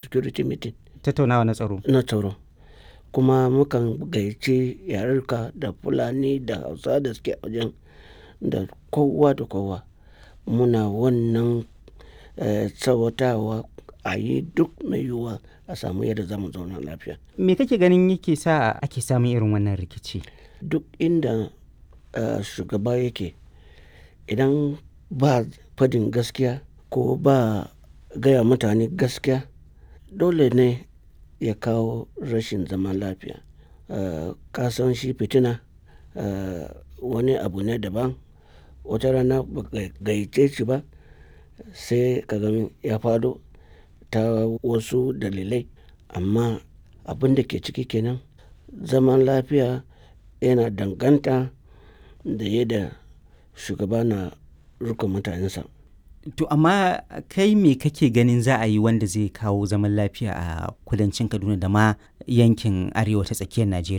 security meeting tattaunawa na tsaro na tsaro kuma mukan gayyaci yarurka da fulani da hausa da suke a wajen da kowa da kowa muna wannan eh, tsawatawa a yi duk mai yiwuwa a samu yadda za mu zauna lafiya me kake ganin yake sa ake samun irin wannan rikici duk inda eh, shugaba yake idan ba fadin gaskiya ko ba gaya mutane gaskiya dole ne ya kawo rashin zaman lafiya Eh, ka san shi fitina eh, wani abu ne daban wata rana ba ka gayyace shi ba sai ka gani ya fado ta wasu dalilai amma abin da ke ciki kenan zaman lafiya yana danganta da yadda shugaba na rikon mutanensa to amma kai me kake ganin za a yi wanda zai kawo zaman lafiya a kudancin kaduna da ma yankin arewa ta tsakiyar najeriya